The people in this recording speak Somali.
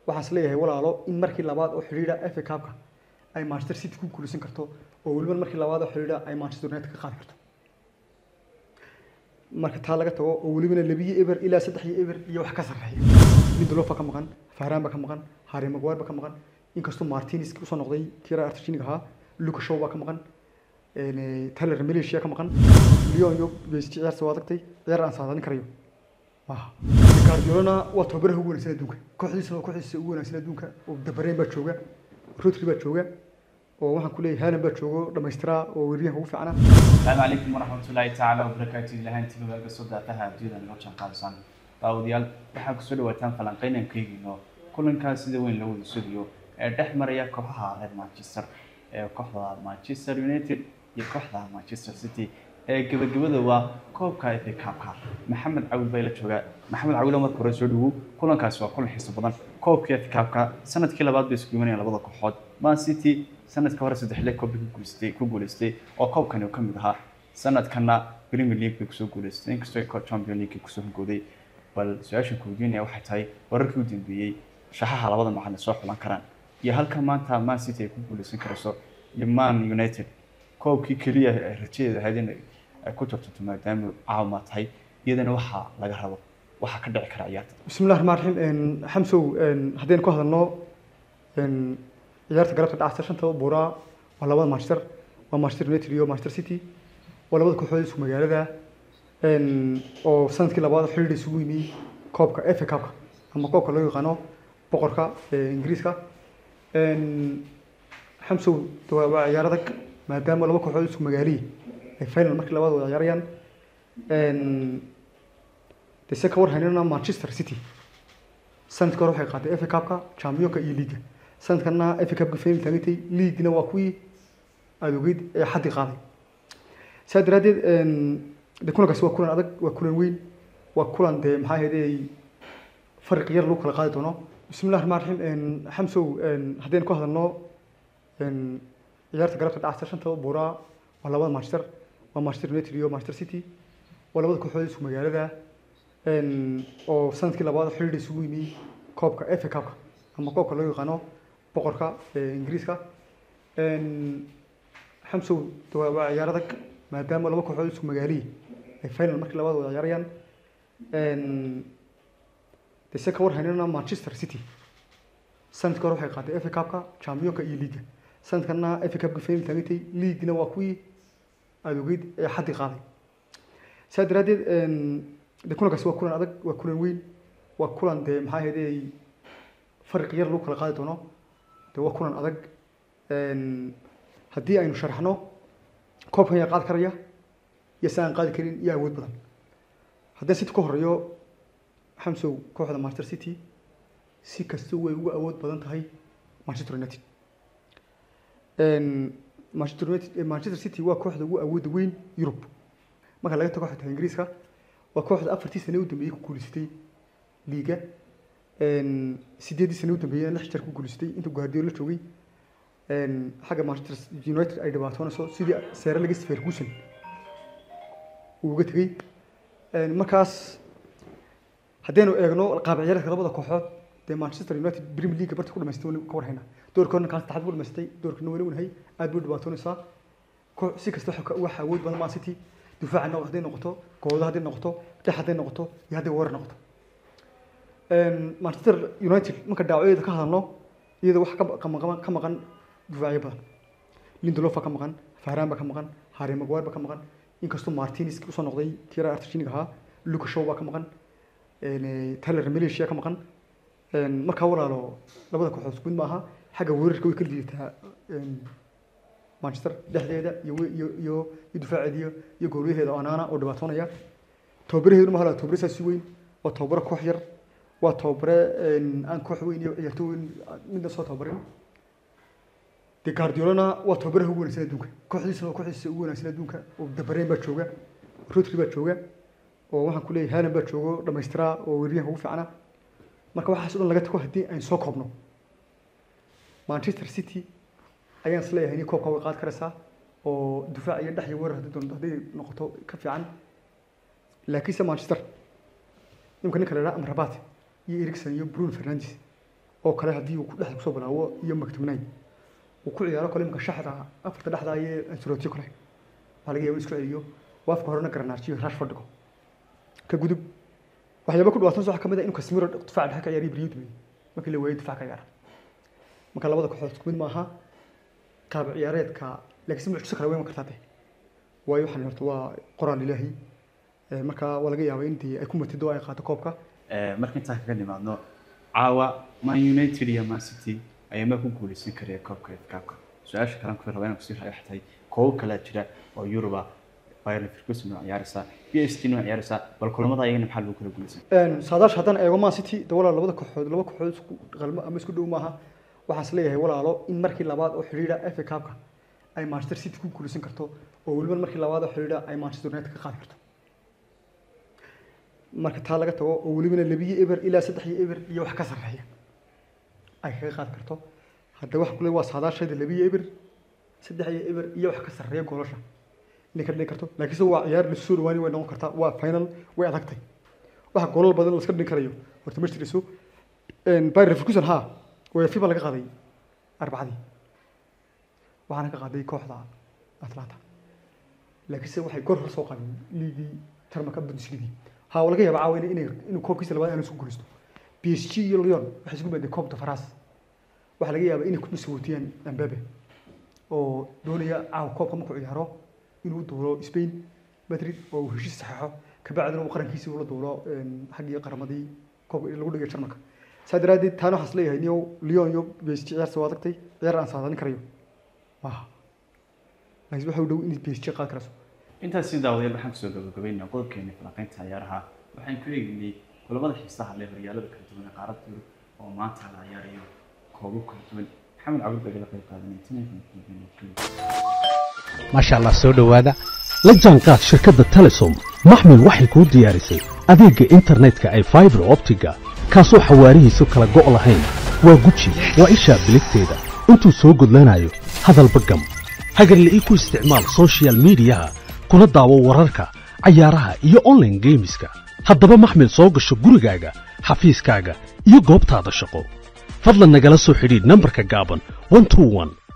waxaan is leeyahay walaalo in markii labaad oo xidhiidha FA Cup-ka ay Manchester City ku guuleysan karto oo weliba markii labaad oo xidhiidha ay Manchester United ka qaadi karto marka taa laga tago oo welibana labiyo eber ilaa saddex iyo eber iyo wax ka sarreeya Lindelof baa ka maqan Varane baa ka maqan Harry Maguire baa ka maqan inkastoo Martinez usoo noqday tira Argentina ahaa Luka Shaw baa ka maqan een Tyler Malaysia ka maqan Lyon iyo PSG ciyaarta waa adagtay ciyaar aan saadaalin karayo maaha Guardiola waa tababaraha ugu wanaagsan adduunka kooxdiisana waa kooxdiisa ugu wanaagsan adduunka oo dabareen baa jooga Rodri baa jooga oo waxaan ku leeyahay Haaland baa joogo dhamaystiraa oo weeryahanka ugu fiicana السلام عليكم ورحمة الله تعالى وبركاته لهان تيجي بقى صدق تها جدا لو كان قادسان داوديال waxaa ku soo dhawaataan falanqeynankaygiino kulankaas sida weyn loo wada sugayo ee dhex maraya kooxaha reer Manchester ee kooxda Manchester United iyo kooxda Manchester City ee gabagabada waa koobka FA Cup-ka Maxamed Cawil bay la joogaa Maxamed Cawil marka hore soo dhawo kulankaas waa kulan xiiso badan koobka FA Cup-ka sanadkii labaad bay isku imanayaan labada kooxood Man City sanadka hore saddex le koob ku guuleystay ku guuleystay oo koobkani uu ka mid ahaa sanadkana Premier League bay kusoo guuleystay inkastoo ay Champions League kusoo hungooday bal su-aasha kuweydiinaya waxay tahay wararkii u dambeeyey shaxaha labada macalin soo xulan karaan iyo halka maanta Man City ay ku guuleysan karayso iyo Man United koobkii keliya ay rajadeeda ahayd in ay ku tartanto maadaama caawima tahay iyadana waxaa laga rabo waxaa ka dhici kara ciyaarta بسم الله الرحمن الرحيم ان حمسو ان هدين ku hadalno ان ciyaarta galabta dhacaysa shanta buuraa waa labada Manchester waa Manchester United iyo Manchester City waa labada kooxood isku magaalada een oo sanadkii labaad xiriir isugu yimi koobka FA Cup-ka ama koobka loo yaqaano boqorka ee Ingiriiska een xamsow waa ciyaar adag maadaama laba kooxood isku magaaliyi ay final markii labaad wada ciyaarayaan een dese ka war haynana Manchester City sanadkii hore waxay qaaday FA Cup-ka Championka iyo Liga sanadkana FA Cup-ka final taagantay League-na waa kuwii aad ogeyd ee xaddi qaaday saa daraaddeed een de kulankaasi waa kulan adag waa kulan weyn waa kulan dee maxaa ahayd farqi yar lagu kala qaadi doono bismillahi raxmaan raxiim een xamsow een haddaynu ku hadalno een ciyaarta galabta dhacaysa shanta buuraa waa labada Manchester waa Manchester United iyo Manchester City waa labada kooxood isku magaalada een oo sanadkii labaad xiriir isugu yimi koobka FA Cup-ka ama koobka loo yaqaano boqorka ee Ingiriiska een xamsow waa ciyaar adag maadaama laba kooxood isku magaaliyi ay final markii labaad wada ciyaarayaan een dese ka war haynana Manchester City sanadkii hore waxay qaaday FA Cup-ka Championka iyo Liga sanadkana FA Cup-ka final taagantay League-na waa kuwii aad ogeyd ee xaddi qaaday saa daraaddeed een de kulankaasi waa kulan adag waa kulan weyn waa kulan dee maxaa ahayd farqi yar lagu kala qaadi doono de waa kulan adag een haddii aynu sharaxno koobkan yaa qaadi karaya iyo si aan qaadi karin iyo awood badan haddii City ka horeeyo xamsow kooxda Manchester City si kasta way ugu awood badan tahay Manchester United een Manchester United Manchester City waa kooxda ugu awoodda weyn Yurub marka laga tago xataa Ingiriiska waa kooxda afartii sano u dambeeyay ku guuleysatay liiga een sideedii sano u dambeeyay lix jeer ku guuleysatay inta Guardiola joogay een xagga Manchester United ay dhibaatoonayso sidii Sir Alex Ferguson uu uga tegay een markaas haddaynu eegno qaab ciyaareedka labada kooxood dee Manchester United Premier League barta ku dhamaystay ka warhayna doorkoodna kan saddexaad ku dhamaystay doorkana weli wanahay aad buu dhibaatoonaysaa koox si kasta waxa awood badan Man City difaaca hadday noqoto gooda hadday noqoto dhex hadday noqoto iyo hadday weerar noqoto een Manchester United marka dhaawacyada ka hadalno iyada wax ka maqan ka maqan difaacyo badan Lindelof ka maqan Varane ka maqan Harry Maguire ka maqan inkastoo Martinez usoo noqday tira Argentina ahaa Luka Shaw ka maqan een Tyler Malaysia ka maqan een marka walaalo labada kooxood isku mid maaha xagga weerarka way kala diidataa een Manchester dhexdeeda iyo iyo iyo difaaceeda iyo goolaheeda Onana oo dhibaatoonaya tababaraheedu ma hala tababare si weyn oo tababare koox yar waa tababare aan koox weyn iyo ciyaartoy weyn midna soo tababarin de Guardiola waa tababaraha ugu wanaagsan adduunka kooxdiisa waa kooxdiisa ugu wanaagsan adduunka oo dabareen baa jooga Rodri baa jooga oo waxaan ku leeyahay Haaland baa joogo dhamaystiraa oo weeryahanka ugu fiicana marka waxaas oo dhan laga tago haddii aynu soo koobno Manchester City ayaan is leeyahay in koobka way qaadi karaysaa oo difaac iyo dhex iyo weerar haddii doonto hadday noqoto ka fiican laakiinse Manchester nimka ninka la yidhaha Amrabat iyo Eriksen iyo Bruno Fernandes oo kale haddii uu ku dhexda kusoo bilaawo iyo maktumnayn uu ku ciyaaro kale imika shaxda afarta dhexda iyo ansurotio kale waxaa laga yaaba isku celiyo oo afka horena garanaajiyo rashford dhigo ka gudub waxyaaba ku dhawaatan waxaa kamid ah inuu casemiro difaaca dhexe ka ciyaariyo beriyo dumay markii la waayay difaac ka ciyaara marka labada kooxood isku mid maaha qaab ciyaareedka laakiin si mucjiso kale weyn kartaa de waayo waxaan horta waa qoraan ilaahi Ee, marka waa laga yaabaa intii ay ku matido oo ay qaato koobka Ee, marka intaan kaga nimaadno caawa man united iyo man city ayaa ma ku guuleysan karaya koobka FA-ka su-aasha kalen ku raba inaan kusii rayaxtay koobo kalaa jira oo yuruba bayern leverkusen waa ciyaaraysaa p s g waa ciyaaraysaa bal kulamada ayagana maxaa lagu kala guuleysan Een, saadaasha haddaan eego man city de walaal labada kooxood laba kooxood isku qalmo ama isku dhow maaha waxaan is leeyahay walaalo in markii labaad oo xidhiidha FA Cup-ka ay Manchester City ku guuleysan karto oo weliba markii labaad oo xidhiidha ay Manchester United ka qaadi karto marka taa laga tago oo welibana labiyo eber ilaa saddex iyo eber iyo wax ka sarreeya ay kaga qaadi karto hadda waxa kule waa saadaashayda labiyo eber saddex iyo eber iyo wax ka sarreeya goolasha inay ka dhigi karto laakiinse waa ciyaar la soo dhawaani way noqon kartaa waa final way adagtay waxa goolal badan la iska dhigi karayo horta ma jirayso Bayer Leverkusen ha way FIFA laga qaaday arbacadii waxaana ka qaaday kooxda Atlanta laakiinse waxay goor hor soo qaadeen liigii tarmaka Bundesliga ha waa laga yaabaa caawa inay inuu koobkiisa labaad aanu isku guulaysto PSG iyo Lyon waxay isku beddelay koobta France waxaa laga yaabaa inay ku dhisawootiyaan Mbappe oo doonaya caawa koobka markuu ciyaaro inuu duulo Spain Madrid oo uu heshiis saxeexo kabacdina uu qarankiisii ula duulo xaggii qaramadii koobka lagu dhigay Jarmalka saa daraadeed taana waxaan isleeyahay niyow Lyon iyo PSG ciyaarta waa adagtay ciyaar aan saadaalin karayo maaha laakiin waxa u dhow in PSG qaadi karayso intaas si daawadayaal waxaan kusoo gabagabaynaa qodobkeena falanqaynta ciyaaraha waxaan ku eegnay kulamada xiisaha leh horyaalada kala duwan ee qaaradda yurub oo maanta la ciyaarayo koobo kala duwan maxamed cabdi baa igala qayb qaadanay maasha allah soo dhowaada la jaanqaad shirkadda telesom maxmil waxay kuu diyaarisay adeegga internetka ay faibar optiga kaasoo xawaarihiisu kala go' lahayn waa guji waa ishaa biligteeda intuu soo gudlanayo hadalba gam hagarle ii ku isticmaal soshiyal miidiyaha kuna daawo wararka cayaaraha iyo online geemiska haddaba maxmil soo gasho gurigaaga xafiiskaaga iyo goobtaada shaqo fadlan nagala soo xidhiidh nambarka gaaban 121